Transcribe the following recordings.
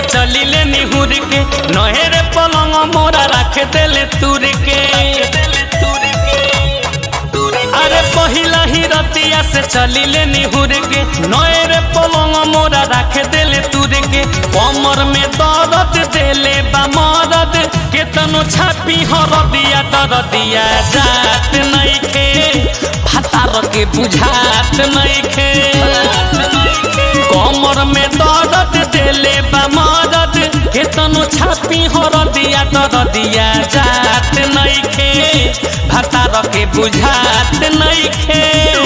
चली ले निहुर के नहेरे पलंग मोरा रख देले तुर के अरे पहिला ही रतिया से चली ले निहुर के नहेरे पलंग मोरा रख देले तुर के कमर में दर्द देले बा मदद केतनो छापी हरदिया दरदिया जात नइखे भातार के बुझात नइखे कमर में दर्द देले बा मदद केतनो छापी हरदिया दरदिया जात नइखे भातार के बुझात नइखे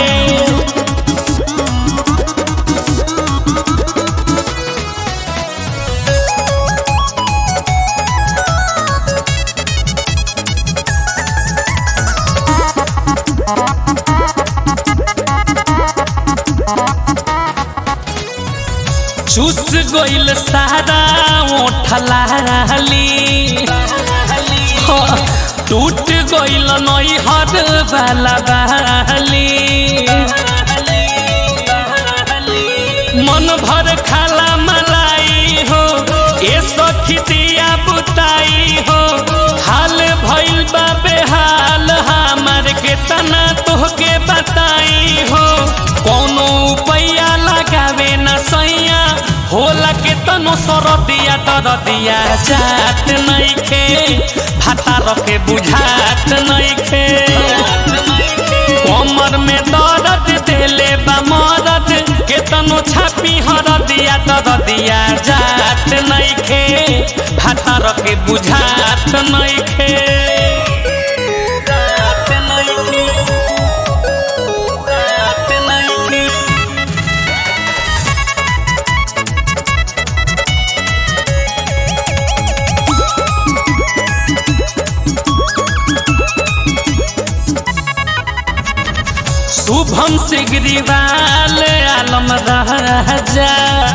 चूस गइल सारा ओठलाली टूट गइल नैहर वाला बाली मन भर खाला मलाई हो ए सखी दिया बुताई हो हाल भइल बा बेहाल हमार के तना तोहके बताई हो कोनो उपाया लगावे न सैया होला के तनो सरदिया दरदिया जात नइखे भाता रखे बुझात नइखे कमर में दर्द देले बा मदद केतनो छापी हरदिया दरदिया जात नइखे भाता रखे बुझात नइखे जात नइखे जात नइखे शुभम सिगरीवाल आलम राजा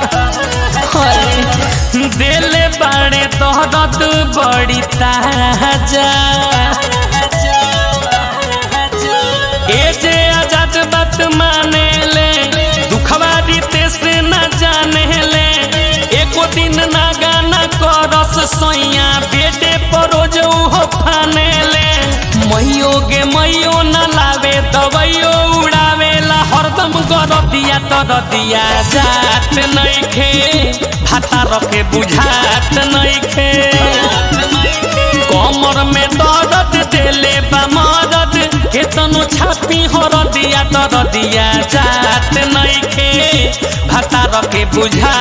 दिल बड़े तोहरत बड़ी ताजा ए जे आजाद बात माने ले दुखवा दीते से न जाने ले एको दिन ना गाना करस सोइया बेटे परोज हो फाने ले मैयो गे मैयो न लावे दवाइयो उड़ावेला हरदम गरदिया तरदिया जात नइखे भाता रखे बुझात नइखे कमर में दर्द देले बा मदद केतनो छापी हरदिया तरदिया जात नइखे भाता रखे बुझा